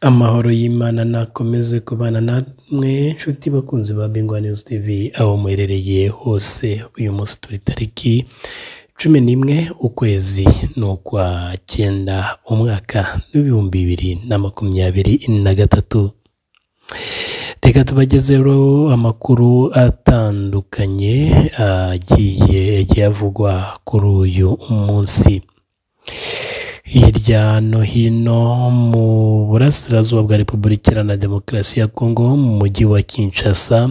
Amahoro y'Imana nakomeze kubana namwe nshuti bakunzi ba Bingwa News TV aho muherereye hose uyu munsi turi tariki cumi n'imwe ukwezi ni ukwa cyenda umwaka w'ibihumbi bibiri na makumyabiri na gatatu reka tubagezeho amakuru atandukanye agiye yagiye avugwa kuri uyu munsi hirya no hino mu burasirazuba bwa repubulika iharanira demokarasi ya kongo mu mujyi wa kinshasa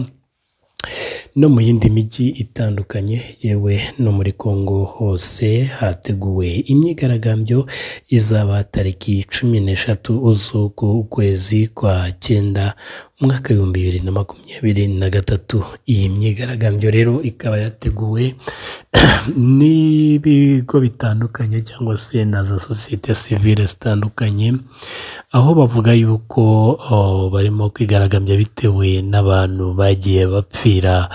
no mu yindi mijyi itandukanye yewe no muri kongo hose hateguwe imyigaragambyo izaba tariki cumi n'eshatu z'ukwezi kwa cyenda umwaka w'ibihumbi bibiri na makumyabiri na gatatu iyi myigaragambyo rero ikaba yateguwe n'ibigo bitandukanye cyangwa se na za sosiyete sivile zitandukanye aho bavuga yuko oh, barimo kwigaragambya bitewe n'abantu bagiye bapfira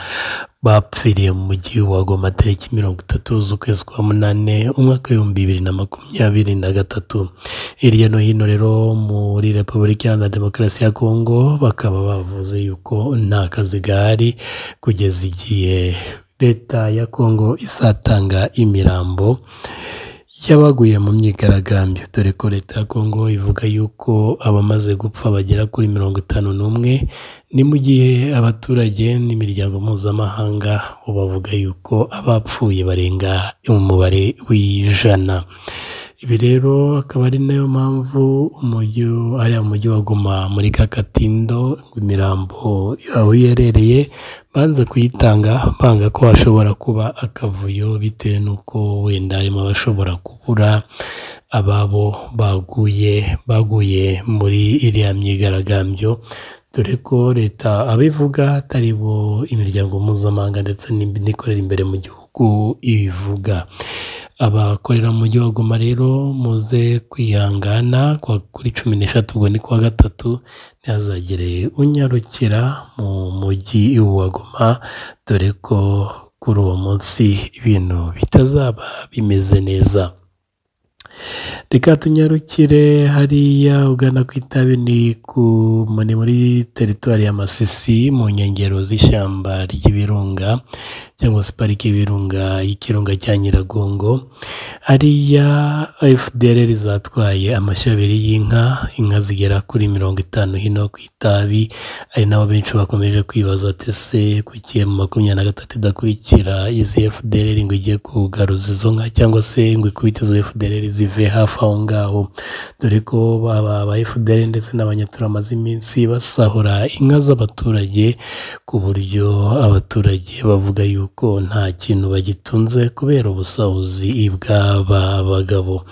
bapfiriye mu mujyi wa goma tariki mirongo itatu z'ukwezi kwa munani umwaka w'ibihumbi bibiri na makumyabiri na gatatu hirya no hino rero muri repubulika iharanira demokarasi ya kongo bakaba bavuze yuko nta kazi gahari kugeza igihe leta ya kongo izatanga imirambo y'abaguye mu myigaragambyo dore ko leta ya kongo ivuga yuko abamaze gupfa bagera kuri mirongo itanu n'umwe ni mu gihe abaturage n'imiryango mpuzamahanga bo bavuga yuko abapfuye barenga umubare w'ijana ibi rero akaba ari nayo mpamvu umujyi ariya mujyi wa goma muri kakatindo imirambo aho iherereye banze kuyitanga banga ko hashobora kuba akavuyo bitewe n'uko wenda harimo abashobora kubura ababo baguye baguye muri iriya myigaragambyo dore ko leta abivuga atari bo imiryango mpuzamahanga ndetse n'ikorera imbere mu gihugu ibivuga abakorera mu mujyi wa goma rero muze kwihangana kuri cumi n'eshatu ubwo ni kuwa gatatu ntihazagire unyarukira mu mujyi wa goma dore ko kuri uwo munsi ibintu bitazaba bimeze neza reka tunyarukire hariya ugana ku itabi ni ku muri muri teritwari ya masisi mu nkengero z'ishyamba ry'ibirunga cyangwa se pariki y'ibirunga y'ikirunga cya nyiragongo hariya fdr zatwaye amashyo abiri y'inka inka zigera kuri mirongo itanu hino ku itabi ari nabo benshi bakomeje kwibaza ati se kuki mu makumyabiri na gatatu idakurikira izi fdr ngo igiye kugaruza izo nka cyangwa se ngo ikubite izo fdr zive hafi aho ngaho dore ko baba ba fdr ndetse n'abanyatura bamaze iminsi basahura inka z'abaturage ku buryo abaturage bavuga yuko nta kintu bagitunze kubera ubusahuzi bw'aba bagabo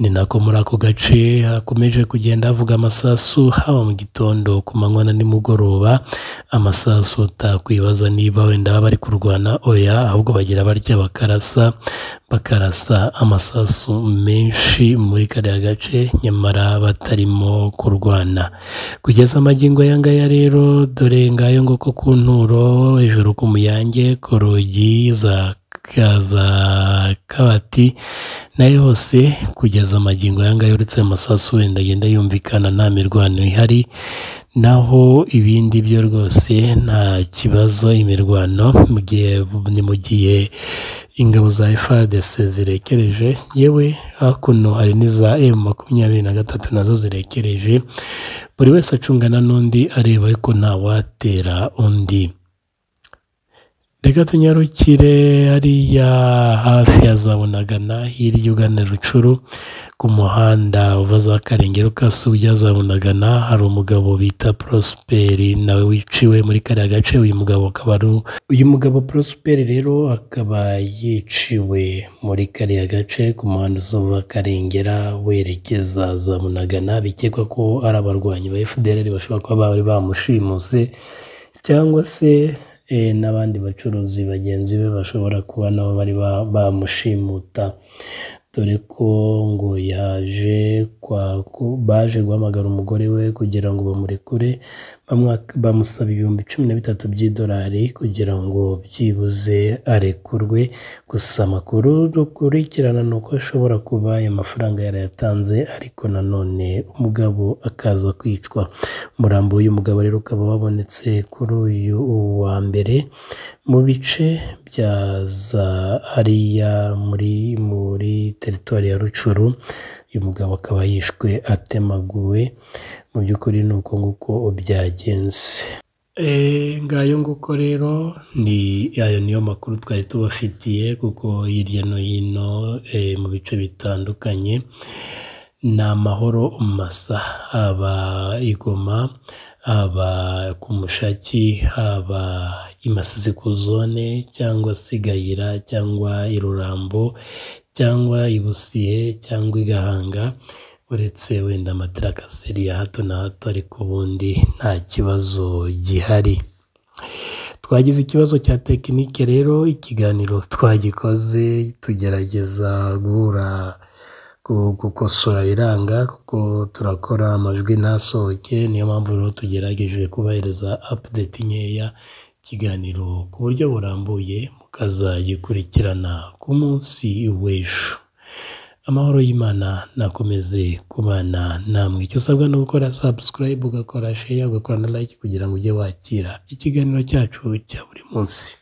ni nako muri ako gace hakomeje kugenda havuga amasasu haba mu gitondo ku manywa na nimugoroba amasasu utakwibaza niba wenda baba bari kurwana oya ahubwo bagira barya bakarasa bakarasa amasasu menshi muri kariya gace nyamara batarimo kurwana kugeza amagingo aya ngaya rero dore ngayo ngo ko ku nturo hejuru ku muyange ku rugi za za kabati nayo hose kugeza amagingo aya ngaya uretse amasasu wenda agenda yumvikana nta mirwano ihari naho ibindi byo rwose nta kibazo imirwano mu gihe ni mu gihe ingabo za FARDC zirekereje yewe hakuno hari n'iza M makumyabiri na gatatu nazo zirekereje buri wese acungana n'undi areba ko ntawatera undi reka tunyarukire hariya hafi ya za bunagana hirya ugana rucuru ku muhanda uva za karengero kase ujya za bunagana hari umugabo bita prosperi nawe wiciwe muri kariya gace uyu mugabo akaba ari uyu mugabo prosperi rero akaba yiciwe muri kariya gace ku muhanda uzava karengera werekeza za bunagana bikekwa ko ari abarwanyi ba fdr bashobora kuba bari bamushimuse cyangwa se n'abandi bacuruzi bagenzi be bashobora kuba nabo bari bamushimuta dore ko ngo yaje kwa ku- baje guhamagara umugore we kugira ngo bamurekure bamwa- bamusaba ibihumbi cumi na bitatu by'idolari kugira ngo byibuze arekurwe gusa amakuru dukurikirana ni uko ashobora kuba ayo mafaranga yarayatanze ariko nanone umugabo akaza kwicwa umurambo w'uyu mugabo rero ukaba wabonetse kuri uyu wa mbere mu bice bya za hariya muri muri teritwari ya rucuru uyu mugabo akaba yishwe atemaguwe mu by'ukuri ni uko nguko byagenze ngayo nguko rero ni ayo niyo makuru twari tubafitiye kuko hirya no hino eh, mu bice bitandukanye ni amahoro masa haba i Goma haba ku mushaki haba i masisi ku zone cyangwa se i gahira cyangwa i rurambo cyangwa i busiye cyangwa i gahanga uretse wenda amaterakaseri ya hato na hato ariko ubundi nta kibazo gihari twagize ikibazo cya tekinike rero ikiganiro twagikoze tugerageza guhura gu- gukosora biranga kuko turakora amajwi ntasohoke niyo mpamvu rero tugerageje kubahiriza apudeti nkeya ikiganiro ku buryo burambuye mukazagikurikirana ku munsi w'ejo amahoro y'imana nakomeze kubana namwe icyo usabwa ni ugukora sabusikarayibu ugakora sheya ugakora na like kugira ngo ujye wakira ikiganiro cyacu cya buri munsi